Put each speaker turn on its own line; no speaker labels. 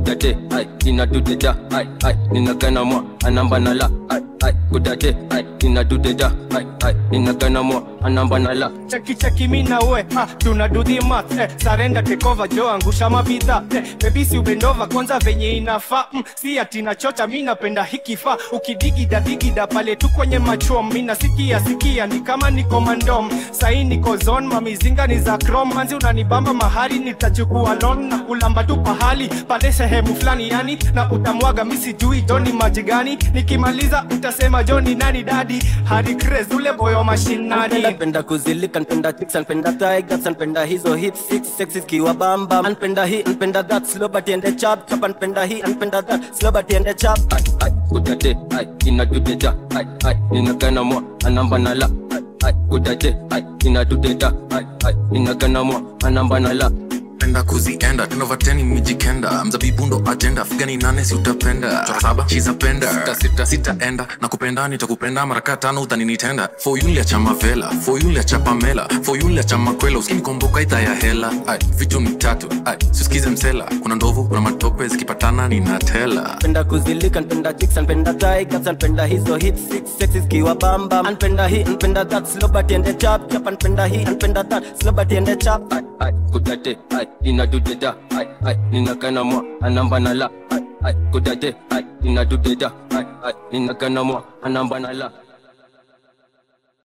kudade ai ina dudeda ai ai ninagana mwa anamba na la ai ai kudade ai ina dudeda ai ai ninagana mwa anamba na la
cheki cheki mi na we ah, tuna do the math eh, sarenda tekova jo angusha mabidha eh, bebisi ubendova kwanza venye inafaa mm, si ati nachocha mi napenda hikifaa ukidigida digida pale tu kwenye machom mi nasikia sikia ni kama niko mandom sahi niko zon mamizinga ni za krom manzi unanibamba mahali nitachukua lon na kulamba tu pahali pale sehemu fulani yani na utamwaga mi sijui joni maji gani nikimaliza utasema joni nani dadi hadi craze ule boyo mashinani
Anpenda kuzilika, anpenda chicks, anpenda tigers, anpenda hizo hips, six sexy kiwa bamba. Anpenda hii, anpenda that, slow but ende chap chap. Anpenda hii, anpenda that, slow but ende chap. Ai ai, kudade, ai ina dudeda, ai ai, ninagana mwa anamba na la. Ai ai, kudade, ai ina dudeda, ai ai, ninagana mwa anamba na la.
penda kuzienda tenovateni mijikenda mzabibu ndo ajenda figani nane si utapenda chora saba chizapenda sita sita sitaenda na kupenda nitakupenda maraka tano utaninitenda fo yule cha mavela fo yule cha pamela fo yule cha makwela usinikomboka idha ya hela ai vitu ni tatu ai sisikize msela kuna ndovu kuna matope zikipatana ninatela
Anpenda kuzilika, anpenda chicks, anpenda tigers, anpenda hizo hips, six sexy kiwa bamba. Anpenda hii, anpenda that, slow but ende chap chap. Anpenda hii, anpenda that, slow but ende chap. Ai ai, kudade, ai ina dudeda, ai ai, ninagana mwa anamba na la. Ai ai, kudade, ai ina dudeda, ai ai, ninagana mwa anamba na la.